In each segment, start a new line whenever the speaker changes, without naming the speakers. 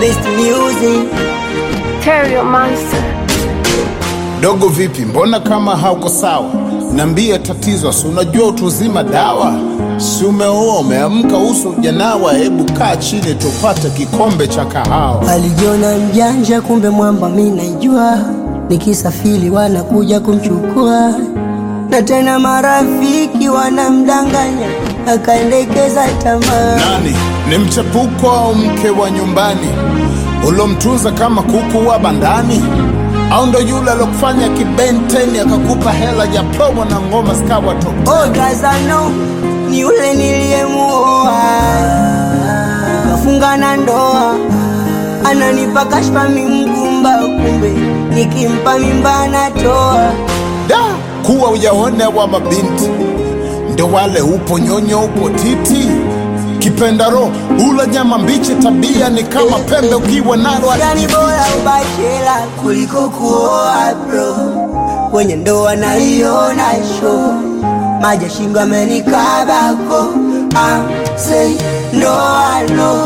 best music.
Terrio Monster.
Dogo vipi, mbona kama hauko sawa? Nambia tatizo, si unajua utu uzima dawa. Si umeoa umeamka, uso ujanawa, hebu kaa chini tupate kikombe cha kahawa.
Alijiona mjanja, kumbe mwamba mi naijua. Nikisafiri wanakuja kumchukua, na tena marafiki wanamdanganya, akaendekeza tamaa.
Nani ni mchepuko au mke wa nyumbani ulomtunza kama kuku wa bandani, au ndo yule alokufanya kibenteni akakupa hela ya promo na ngoma zikawa top?
Oh, Gazano ni yule niliyemuoa, kafunga na ndoa, ananipa kashfa mimgumba, kumbe nikimpa mimba anatoa.
Da, kuwa ujaone wa mabinti ndo wale, upo nyonyo, upo titi, kipenda roho, ula nyama mbichi, tabia ni kama pembe ukiwa nalo
Yani bora ubachela kuliko kuoa bro, kwenye ndoa naiona show, maji ya shingo amenikabako, I say no I know.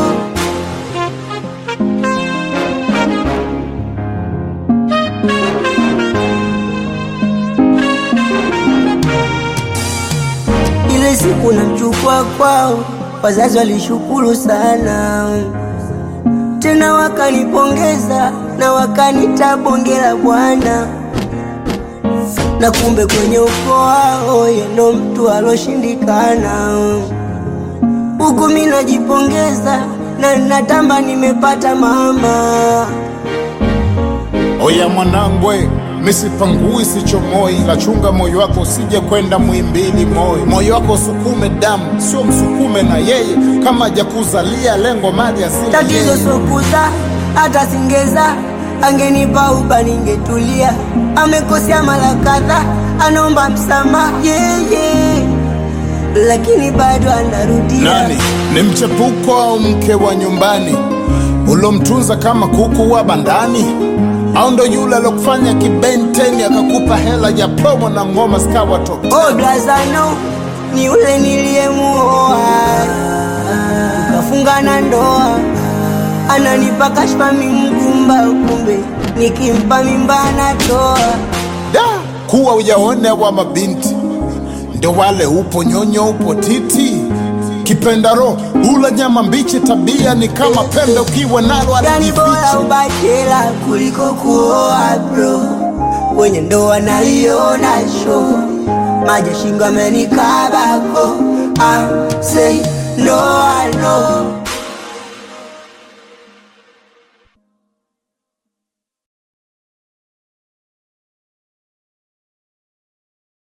Ile siku namchukua kwao, wazazi walishukuru sana, tena wakanipongeza na wakanita bonge la bwana, na kumbe kwenye ukoo wao yeye ndo mtu aloshindikana. Huku mi najipongeza na natamba nimepata mama.
Oya mwanangwe, misipangui sichomoi, lachunga moyo wako usije kwenda mwimbili moyo. Moyo wako usukume damu, sio msukume na yeye, kama hajakuzalia lengo mali asili
Tatizo sokuza hata singeza, angenipa uba ningetulia. Amekosea mara kadhaa, anaomba msamaha yeah, yeah. lakini bado anarudia.
Nani ni mchepuko au mke wa nyumbani ulomtunza kama kuku wa bandani, au ndo yule alokufanya kibenteni akakupa hela ya promo na ngoma zikawa top?
Oh, Blazano ni yule niliyemuoa, tukafunga na ndoa, ananipa kashfa mimgumba, kumbe nikimpa mimba anatoa.
Da, kuwa ujaone wa mabinti ndo wale, upo nyonyo, upo titi, kipenda roho, ula nyama mbichi, tabia ni kama pembe ukiwa nalo
Yani
alijificha.
bora ubachela kuliko kuoa bro, kwenye ndoa naiona show, maji ya shingo amenikabako, I say no I know